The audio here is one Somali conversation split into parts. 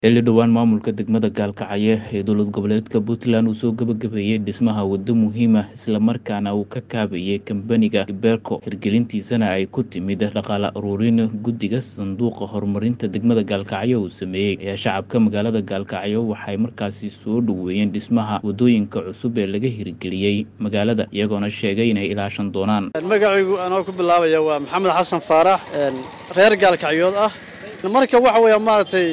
xilli dhowaan maamulka degmada gaalkacyo ee dowlad goboleedka puntland uu soo gabagabeeyey dhismaha waddo muhiim ah islamarkaana uu ka kaabayay kambaniga iberco hirgelintiisana ay ku timid dhaqaale aruurin guddiga sanduuqa horumarinta degmada gaalkacyo uu sameeyey ayaa shacabka magaalada gaalkacyo waxay markaasi soo dhoweeyeen dhismaha waddooyinka cusub ee laga hirgeliyey magaalada iyagoona sheegay inay ilaashan doonaan magacaygu anoo ku bilaabaya waa maxamed xasan faarax reer gaalkacyood ah marka waxa weeya maaragtay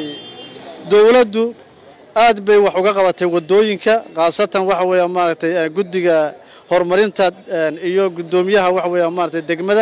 dowladdu aad bay wax uga qabatay waddooyinka khaasatan waxa weeya maaragtay guddiga horumarinta iyo guddoomiyaha waxa weeya maaragtay degmada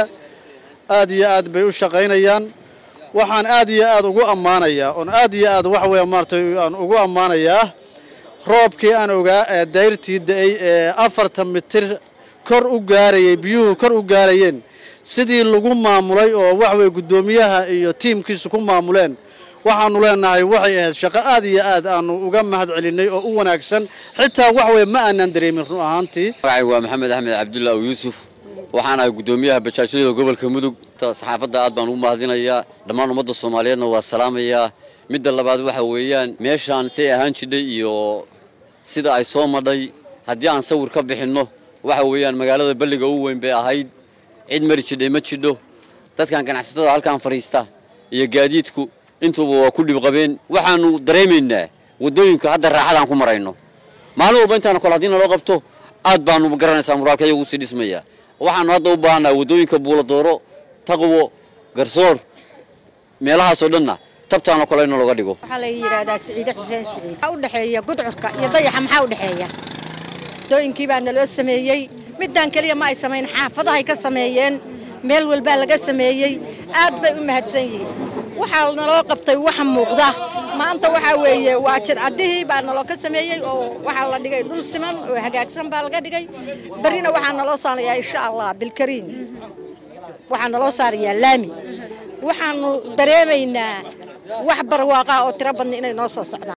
aad iyo aad bay u shaqaynayaan waxaan aad iyo aad ugu ammaanayaa oon aad iyo aad waxa weeya maaragtay aan ugu ammaanayaa roobkii aan ogaa ee dayrtii da'ay ee afartan mitir kor u gaarayay biyuhu kor u gaarayeen sidii lagu maamulay oo waxa weeye guddoomiyaha iyo tiimkiisu ku maamuleen waxaanu leenahay waxay ahayd shaqo aad iyo aad aanu uga mahad celinay oo u wanaagsan xitaa wax weye ma aanan dareemin run ahaantii magacaygu waa maxamed axmed cabdulla aw yuusuf waxaan ahay guddoomiyaha bajaajyada gobolka mudug saxaafadda aad baan ugu mahadinayaa dhammaan ummadda soomaaliyeedna waa salaamayaa midda labaad waxa weeyaan meeshaan say ahaan jidhay iyo sida ay soo madhay haddii aan sawir ka bixinno waxa weeyaan magaalada balliga u weyn bay ahayd cid mari jidhay ma jidho dadkan ganacsatada halkaan fadhiista iyo gaadiidku intuuba waa ku dhibqabeen waxaannu dareemaynaa waddooyinka hadda raaxadaan ku marayno maalin walba intaana kole haddii naloo qabto aad baanu garanaysaa muraalka iyagu usii dhismaya waxaannu hadda u baahannaha waddooyinka buuladooro taqwo garsoor meelahaasoo dhanna tabtaana kole in looga dhigo waxaa la yidhaahdaa siciide xuseen siciid waxaa u dhexeeya gudcurka iyo dayaxa maxaa u dhexeeya waddooyinkii baa naloo sameeyey middaan keliya ma ay samayn xaafadahay ka sameeyeen meel walbaa laga sameeyey aad bay u mahadsan yihiin waxaa naloo qabtay waxa muuqda maanta waxaa weeye waa jidcaddihii baa naloo ka sameeyey oo waxaa la dhigay dhul siman oo hagaagsan baa laga dhigay berrina waxaa naloo saarayaa insha allah bilkariim waxaa naloo saarayaa laami waxaannu dareemaynaa wax barwaaqaa oo tiro badna inay noo soo socdaan